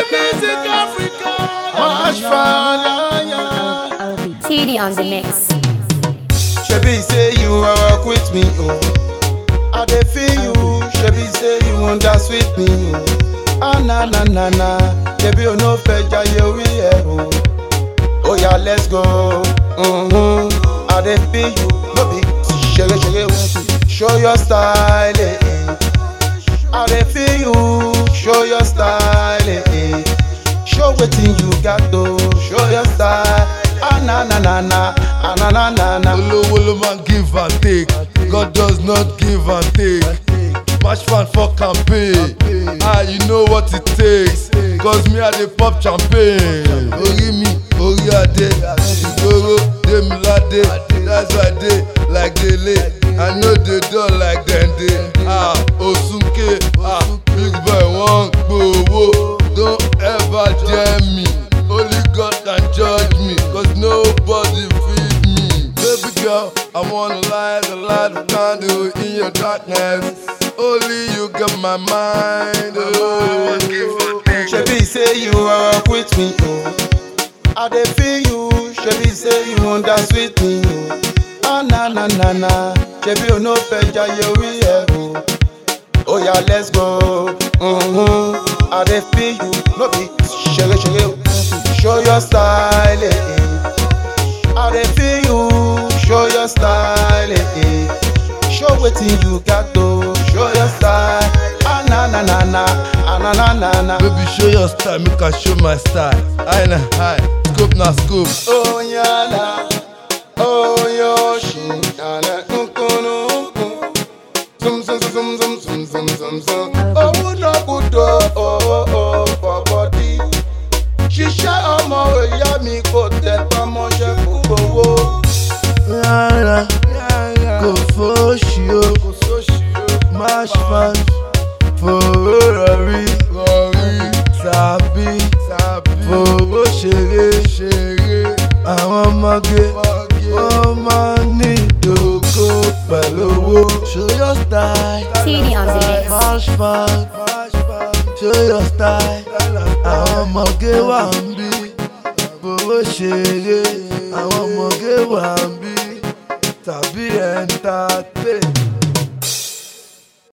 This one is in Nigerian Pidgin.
music Africa. March fire. TD on the mix. Shebi say you walk with me, oh. I dey feel you. Shebi say you want dance with me, oh. Ah na na na na. Shebi o no fẹ́ jayé orí ẹ̀ o. Oh yeah, let's go. Mm-hmm. I dey feel you. No be ṣeré ṣeré o. Show your style, eh. eh. I dey feel you. Show your style, eh. eh. Show wetin you got to. Show your style. Ah na na na na. Ah na na na na. olówó ló máa ń give and take god does not give and take match fan for campaign ah you know what it takes cause me i dey pop champagne orí mi orí adé ìgboro demilade that's why i dey like dele i no dey dull like dende ah osunke ah big boy wan gbowó don ever dare me only god can judge me cause nobody fit me. Baby girl, I wanna light the light of candle in your darkness. Only you got my mind. Oh. Shebi say you walk with me, oh. I dey feel you. Shebi say you want dance with me, oh. Ah na na na na. Shebi o no fẹ́ jayé orí ẹ̀ o. Oh yeah, let's go. Mm-hmm. I dey feel you. No be ṣeré ṣeré o. Show your style, eh. eh. I dey feel you. Show your style, eh. eh. Show wetin you got to. Show your style. Ah na na na na. Ah na na na na. Baby, show your style, make I show my style. High na high, scope na scope. Onyala, Oyoshi, Nana, Nkunu, Zum zum zum zum zum zum zum zum. Oh no good oh oh oh for body. Ṣiṣẹ́ ọmọ ìyá mi kò tẹ pamọ́ṣẹ́ fún gbowó. Rárá, kò fóṣì o, match fan, fòró rọrí, tàbí fòró ṣeré. Àwọn ọmọge wọ́n máa ń ní ìdókò pẹ̀lú owó. Show your style. TD on the mix. March fan, show your style. Àwọn ọmọge wà ń bí, fowó ṣeré. Àwọn ọmọge wà ń bí, tàbí entertain.